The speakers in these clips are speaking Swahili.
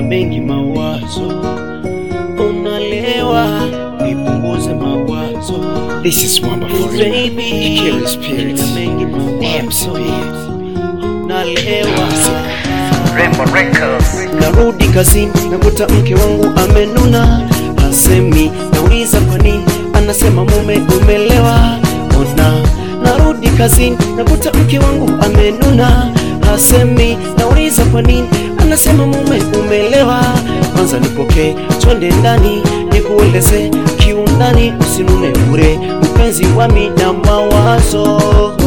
mengi mawazo, unalewa, nipunguze mawazo. This is Mwamba for real. Baby, Ikiri Spirit. nina mengi mawazo, MCB. nalewa Rembo Records. Narudi kazini nakuta mke wangu amenuna, hasemi. Nauliza kwa nini, anasema mume umelewa. Ona, narudi kazini nakuta mke wangu amenuna, hasemi. Nauliza kwa nini, anasema mume umelewa. Kwanza nipokee, twende ndani nikueleze kiundani, usinune bure, mpenzi wami na mawazo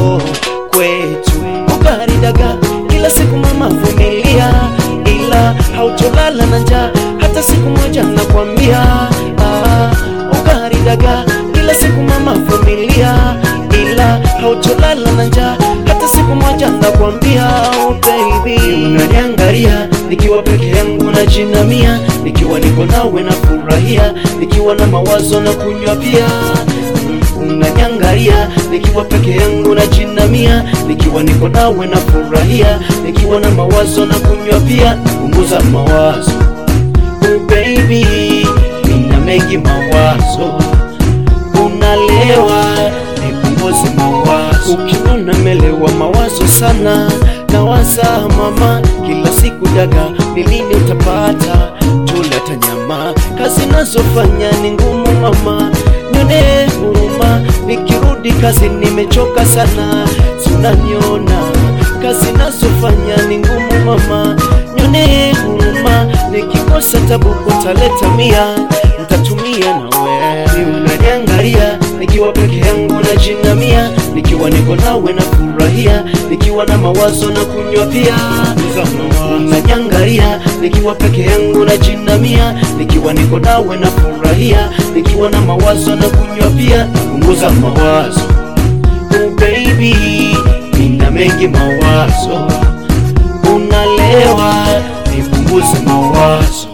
kwetu ugali daga kila siku mama vumilia, ila hautolala na njaa hata siku moja nakwambia. Ah, ugali daga kila siku mama vumilia, ila hautolala na njaa hata siku moja nakwambia. Oh, baby unaniangalia nikiwa peke yangu najinamia, nikiwa niko nawe na furahia, nikiwa na mawazo na kunywa pia unaniangalia nikiwa peke yangu na jinamia, nikiwa niko nawe na furahia, nikiwa na mawazo na kunywa pia, punguza mawazo oh baby, nina mengi mawazo, unalewa nipunguze mawazo, ukiona melewa mawazo sana nawaza mama, kila siku daga ni lini utapata tuleta nyama, kazi nazofanya ni ngumu mama, nione huruma, nikirudi kazi nimechoka sana, si unaniona kazi nazofanya ni ngumu mama, nione huruma, nikikosa tabu utaleta mia, ntatumia nawe, unaniangalia nikiwa peke yangu najinamia, nikiwa niko nawe na furahia, nikiwa na mawazo na kunywa pia, unaniangalia nikiwa peke yangu najinamia, nikiwa niko nawe na furahia, nikiwa na mawazo na kunywa pia, punguza mawazo oh baby, nina mengi mawazo, unalewa, nipunguze mawazo